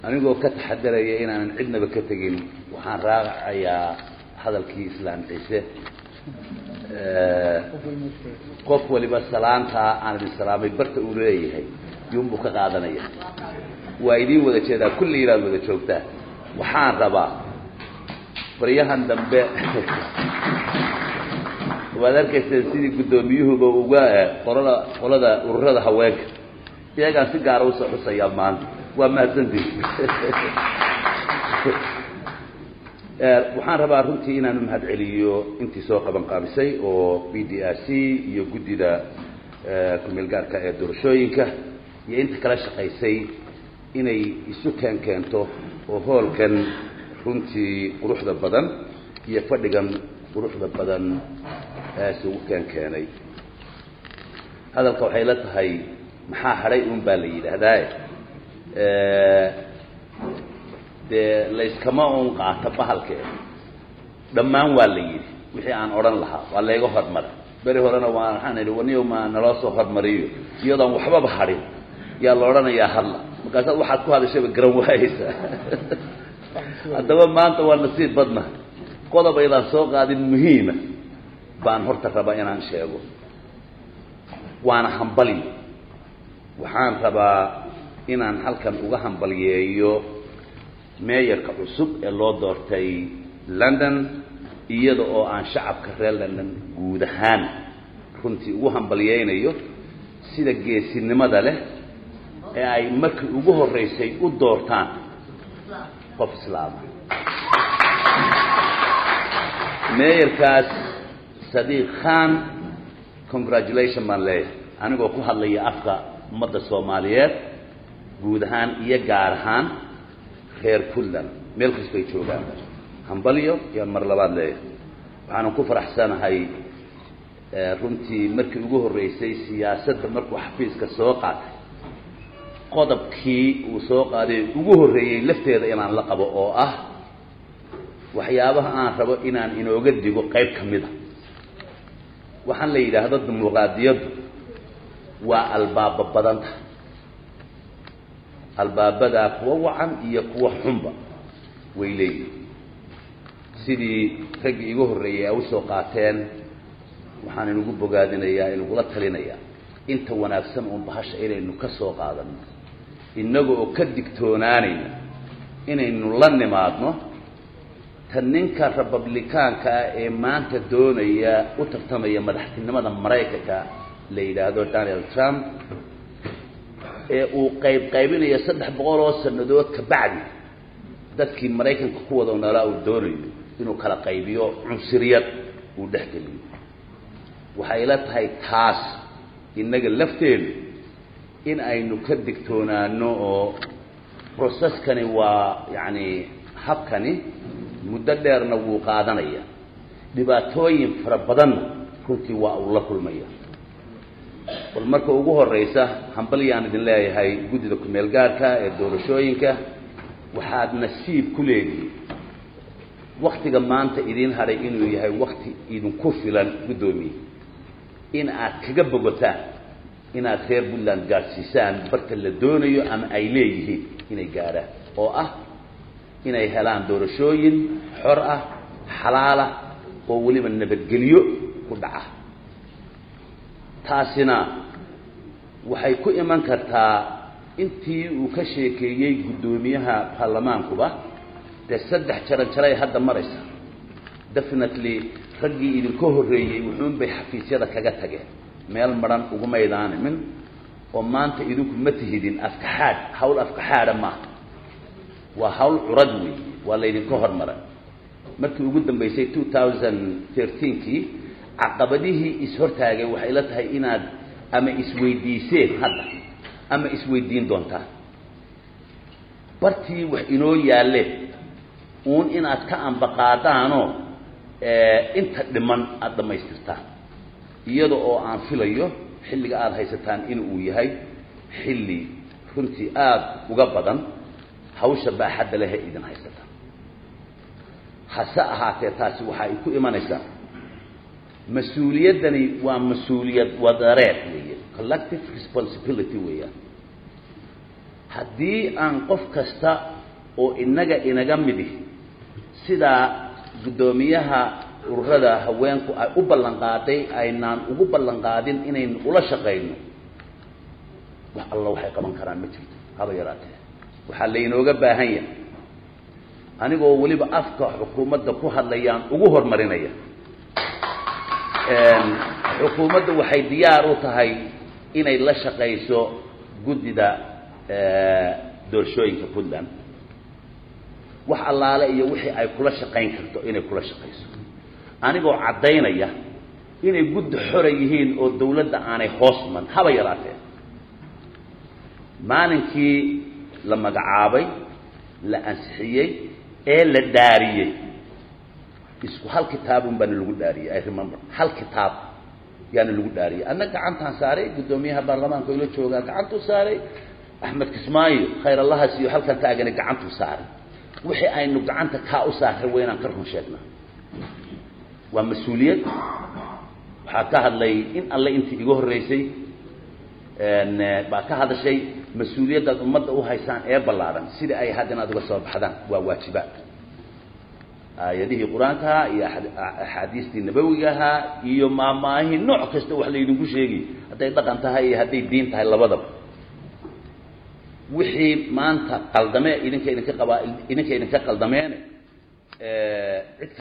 anigoo ka taxadaraya inaanan cidnaba ka tegin waxaan raacayaa hadalkii islaam ciise qof waliba salaantaa aan idin salaamay barta uu leeyahay yunbuu ka qaadanaya waa idiin wada jeedaa kulli inaad wada joogtaa waxaan rabaa baryahan dambe waad arkayseen sidii guddoomiyuhuba uga qolada qolada ururada haweenka iyagaan si gaara usoo xusayaa maanta waa mahadsantii waxaan rabaa runtii inaanu mahad celiyo intii soo qaban qaabisay oo b d r c iyo guddida kumeel gaarka ee doorashooyinka iyo inta kala shaqaysay inay isu keen keento oo hoolkan runtii quruxda badan iyo fadhigan quruxda badan isugu keen keenay hadalka waxay la tahay maxaa hadhay un baa la yidhaahdaa dee layskama un qaato bahalkee dhammaan waa la yidhi wixii aan odhan lahaa waa layga hormaray beri horena waa waxaan idhi waniyo ma naloo soo hormariyo iyadoon waxbaba hadhin yaa la odhanayaa hadla markaasaad waxaad ku hadashayba garan waayeysaa haddaba maanta waa nasiib badna qodob aydaan soo qaadin muhiima baan horta rabaa inaan sheego waana hambaliyo waxaan rabaa inaan halkan uga hambalyeeyo meeyarka cusub ee loo doortay london iyada oo aan shacabka reer london guud ahaan runtii ugu hambalyeynayo sida geesinimada leh ee ay markii ugu horreysay u doortaan qof islaama meeyarkaas sadiiq khan congratulation baan leeyahay anigoo ku hadlaya afka ummadda soomaaliyeed guud ahaan iyo gaar ahaan reer puntland meel kastay joogaan hambalyo yaan mar labaad leeyahay waxaanan ku faraxsanahay runtii markii ugu horreysay siyaasadda markuu xafiiska soo qaatay qodobkii uu soo qaaday ugu horreeyey lafteeda inaan la qabo oo ah waxyaabaha aan rabo inaan inooga digo qayb ka mid a waxaan la yidhaahdo dimuqraadiyaddu waa albaaba badanta albaabadaa kuwa wacan iyo kuwa xunba way leeyihin sidii raggii igu horreeyay ay usoo qaateen waxaan inugu bogaadinayaa inugula talinayaa inta wanaagsan uun bahasha inaynu ka soo qaadano innaga oo ka digtoonaanayna inaynu la nimaadno ta ninka republicaanka ah ee maanta doonaya u tartamaya madaxtinimada maraykanka la yidhaahdo donald trump ee uu qayb qaybinayo saddex boqol oo sannadood ka bacdi dadkii maraykanka ku wada noolaa uu doonayo inuu kala qaybiyo cunsuriyad uu dhexgeliyo waxay la tahay taas innaga lafteedu in aynu ka digtoonaano oo processkani waa yacani habkani muddo dheerna wuu qaadanaya dhibaatooyin fara badanna runtii waa uu la kulmaya bal marka ugu horreysa hambalyaan idin leeyahay guddida kumeel gaarka ee doorashooyinka waxaad nasiib ku leedihin waktiga maanta idiin hadhay inuu yahay wakti idinku filan guddoomiye in aad kaga bogotaan inaad reer puntland gaadhsiisaan barta la doonayo ama ay leeyihiin inay gaadhaan oo ah inay helaan doorashooyin xor ah xalaala oo weliba nabadgelyo ku dhaca taasina waxay ku iman kartaa intii uu ka sheekeeyey guddoomiyaha baarlamaankuba dee saddex jaran jaray hadda maraysa definitely raggii idinka horreeyey wuxuun bay xafiisyada kaga tageen meel madhan ugumaydaanimin oo maanta idinku ma tihidin afkaxaadh hawl afkaxaadha maaha waa hawl curad weey waa laydinka hormaray markii ugu dambeysay two thousand thirteenkii caqabadihii is-hortaagay waxay la tahay inaad ama isweydiiseen hadda ama isweydiin doontaan bartii wax inoo yaalleen uun inaad ka ambaqaadaanoo inta dhiman aada dhammaystirtaan iyada oo aan filayo xilliga aada haysataan in uu yahay xilli runtii aada uga badan hawsha baaxadda lehe idin haysataan hase ahaatee taasi waxa ay ku imanaysaa mas-uuliyaddani waa mas-uuliyad wadareed weeye collective responsibility weeyaan haddii aan qof kasta oo inaga inaga midi sidaa guddoomiyaha ururada haweenku ay u ballan qaaday aynaan ugu ballan qaadin inaynu ula shaqayno wax alla waxay qaban karaan ma jirto haba yaraatee waxaa laynooga baahan yahay anigoo weliba afka xukuumadda ku hadlayaan ugu horumarinaya xukuumadda waxay diyaar u tahay inay la shaqayso guddida doorashooyinka puntland wax allaale iyo wixii ay kula shaqayn karto inay kula shaqayso anigoo caddaynaya inay guddi xora yihiin oo dawladda aanay hoosman haba yaraatee maalinkii la magacaabay la ansixiyey ee la dhaariyey isku hal kitaabun baana lagu dhaariyey i remember hal kitaab yaana lagu dhaariyey anna gacantaan saaray guddoomiyaha baarlamaanka ila joogaa gacantuu saaray axmed kismaayo khayr allaha siiyo halkan taagani gacantuu saaray wixii aynu gacanta kaa u saarray waa inaan ka run sheegnaa waa mas-uuliyad waxaa ka hadlay in alle intii iga horreysay baa ka hadashay mas-uuliyaddaad ummadda u haysaan ee ballaaran sida ay had inaad uga soo baxdaan waa waajibaad aayadihii qur-aankaha iyo axaadiistii nabawigahaa iyo maamaahii nooc kasta wax laydinku sheegi hadday dhaqan tahay iyo hadday diin tahay labadaba wixii maanta qaldame idinka idinka qabaa idinka idinka qaldameene cid